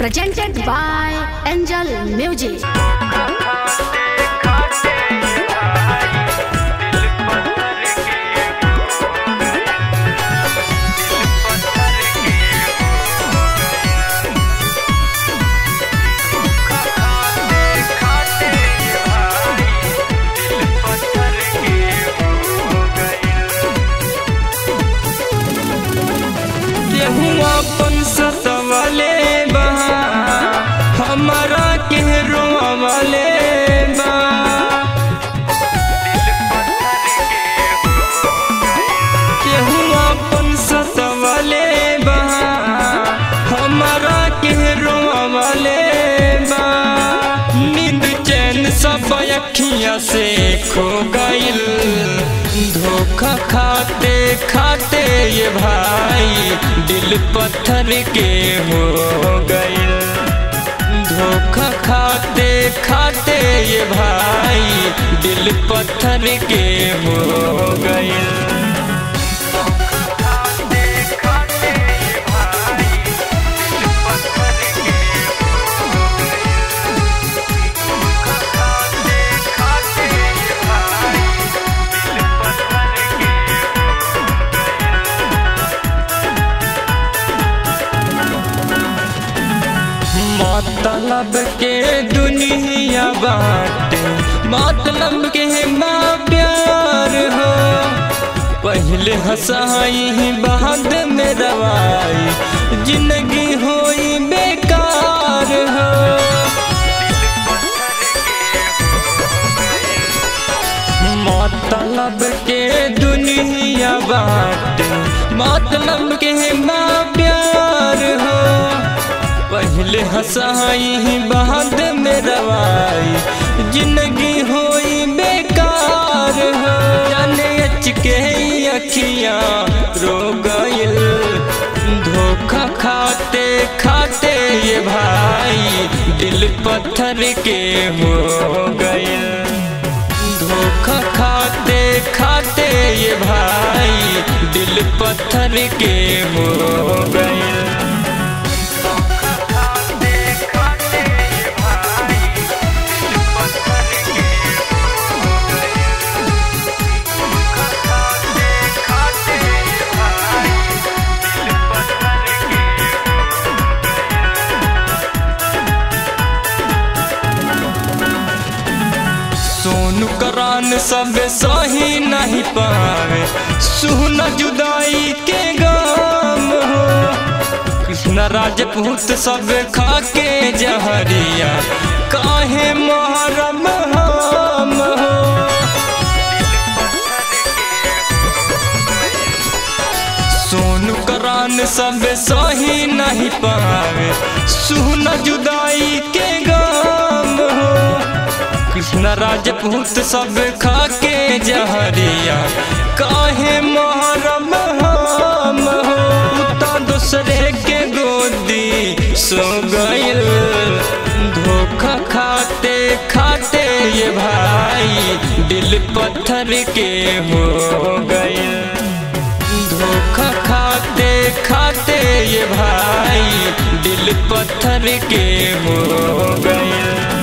presented by Angel Music. केहू अपन सतवले बा हमारा के रोवले बा केहू अपन सतवले बा हमारा के रोवले बा नींद चैन सब अखियां से खो गइल धोखा खाते खाते ये भाई दिल पत्थर के हो गइल धोखा खाते खाते ये भाई दिल पत्थर के हो गइल मतलब के दुनिया बाटे मतलब के माँ प्यार हो पहले हंसाई बाद में रवाई जिंदगी होई बेकार हो मतलब के दुनिया बाटे मतलब के माँ प्यार हो पहले हंसाई बाद में रवाई जिंदगी होई बेकार हो जाने अच के अखियां रो गइल धोखा खाते खाते ये भाई दिल पत्थर के हो गइल धोखा खाते खाते ये भाई दिल पत्थर के हो गइल सोनू करान सब सही नहीं पावे सुन जुदाई के गाम हो कृष्ण राजपूत सब खा के जहरिया काहे मोहरम हम हो सोनू करान सब सही नहीं पावे सुन जुदाई के गाम हो कृष्ण राजपूत सब खा के जहरिया काहे मोहरम हम हो उता दूसरे के गोदी सो गइल धोखा खाते खाते ये भाई दिल पत्थर के हो गइल धोखा खाते खाते ये भाई दिल पत्थर के हो गइल